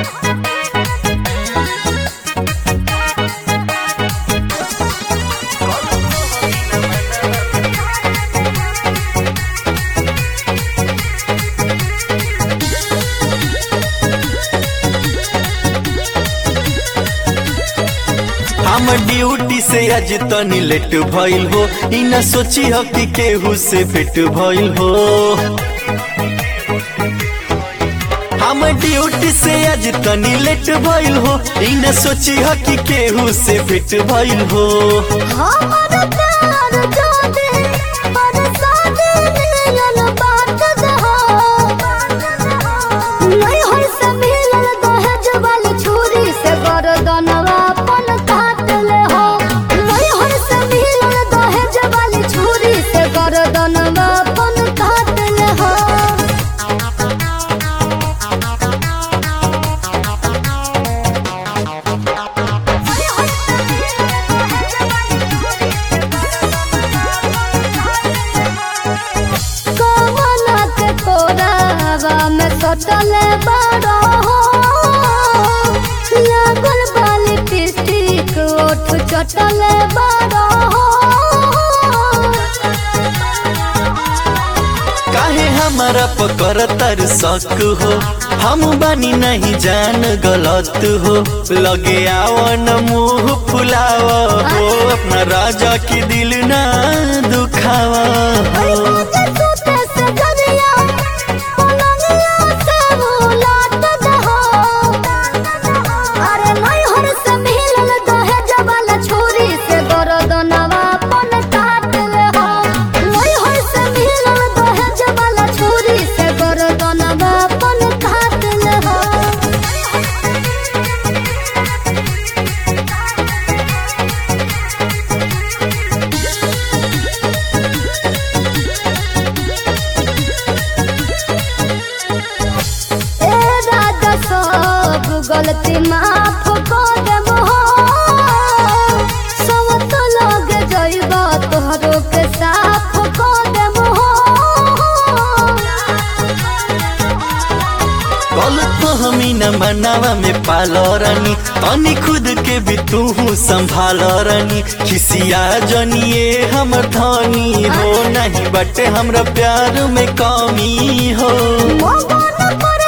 हम ड्यूटी से आज तनी लेट भइल हो इ न सोची हो कि केहू से भेट भइल हो हम ड्यूटी से आज तनी लेट भइल हो इ न सोची हो कि केहू से भेट भइल हो हमर प्यार जादे बरसाते मिलल बात दहो नहीं होई से मिलल दहेज वाली छुरी से गर्दनवा अपन काट ले हो नहीं होई से मिलल दहेज वाली छुरी से गर्दनवा अपन काट ले हो कमला के कोरावा में सटल बड़ो हो लागल बाली टिस्टिक ओठ चटल बड़ो हो काहे हमारा पकर तर शक हो हम बानी नहीं जान गलत हो लगे आवन मुंह फुलाव हो अपना राजा की दिल ना दुखावा अरे हो मुझे सूते से जरिया पलंगिया से उलाट दहो अरे नहीं हर से मिलल दहेज वाला छुरी से गर्दनवा अपन काट ले हो नहीं हर से मिलल दहेज वाला छुरी से गर्दनवा अपन काट ले हो ए राजा सब गलती माफ कर देब हो सब तो लग जइब तोहरो के साफ कर देब हो गलत हमी न मनावा में पालो रानी तनी खुद के भी तू संभाल रानी खिसिया जनिए हमर धनी हो नहीं बटे हमरा प्यार में कमी हो मगन पर